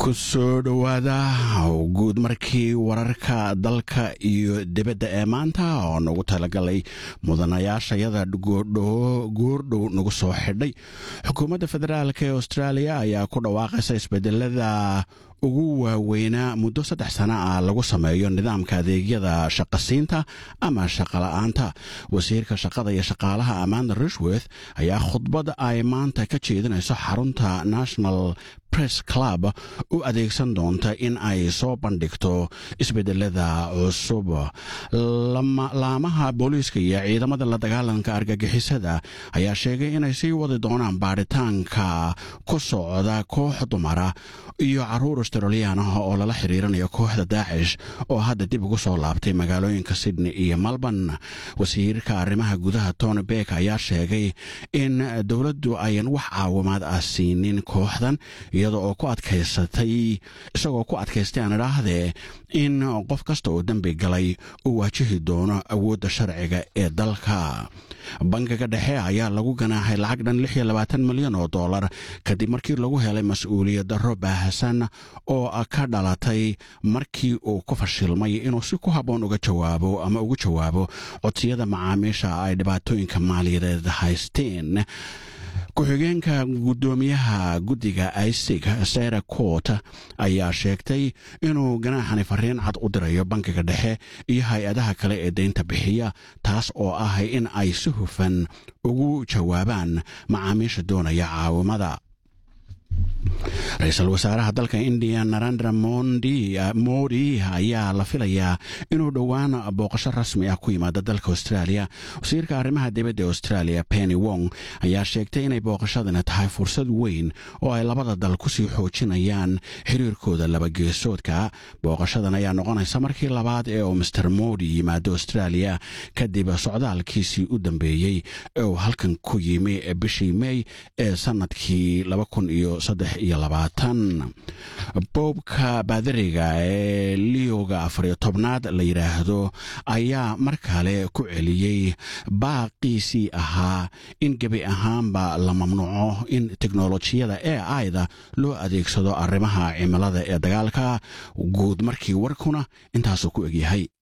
ku soo dhowaada guud markii wararka dalka iyo dibadda ee maanta oo nagu talagalay mudanayaashayada goordhow nagu soo xidhay xukuumadda federaalk ee australia ayaa ku dhawaaqaysa isbedelada ugu waaweynaa muddo saddex sana ah lagu sameeyo nidaamka adeegyada shaqasiinta ama shaqola'aanta wasiirka shaqada iyo shaqaalaha amanda rishworth ayaa khudbad ay maanta ka jeedinayso xarunta national press club u adeegsan doonta in ay soo bandhigto isbedelada cusub laamaha booliiska iyo ciidamada la dagaalanka argagixisada ayaa sheegay inay sii wadi doonaan baadhitaanka ku socda koox dumara iyo caruur australiyan ah oo lala xiriirinayo kooxda daacish oo hadda dib ugu soo laabtay magaalooyinka sydney iyo melbourne wasiirka arrimaha gudaha tony beck ayaa sheegay in dowladdu ayan wax caawimaad ah siinin kooxdan iyada oo ku adkaysatay isagoo ku adkaystay aan idhaahdee in qof kasta oo dembi galay uu waajihi doono awoodda sharciga ee dalka bangiga dhexe ayaa lagu ganaaxay lacag dhan lix iyo labaatan milyan oo dollar kadib markii lagu helay mas-uuliyad darro baahsan oo ka dhalatay markii uu ku fashilmay inuu si ku habboon uga jawaabo ama ugu jawaabo codsiyada macaamiisha ay dhibaatooyinka maaliyadeed haysteen ku-xigeenka guddoomiyaha guddiga isig sara court ayaa sheegtay inuu ganaaxani fariin cad u dirayo bankiga dhexe iyo hay-adaha kale ee deynta bixiya taas oo ah in ay si hufan ugu jawaabaan macaamiisha doonaya caawimada ra-iisul wasaaraha dalka indiya narandra modi ayaa la filayaa inuu dhowaan booqasho rasmi ah ku yimaado dalka australia wasiirka arrimaha dibadda ee australia penny wong ayaa sheegtay inay booqashadani tahay fursad weyn oo ay labada dal kusii xoojinayaan xiriirkooda labageesoodka booqashadan ayaa noqonaysa markii labaad ee uu master modi yimaado australia kadib socdaalkiisii u dambeeyey ee uu halkan ku yimi bishii mey ee sanadkii boobka baadariga ee liyoga afariyo tobnaad la yidhaahdo ayaa mar kale ku celiyey baaqiisii ahaa in gebi ahaanba la mamnuuco in teknolojiyada e aida loo adeegsado arrimaha cimilada ee dagaalka guud markii warkuna intaasuu ku egyahay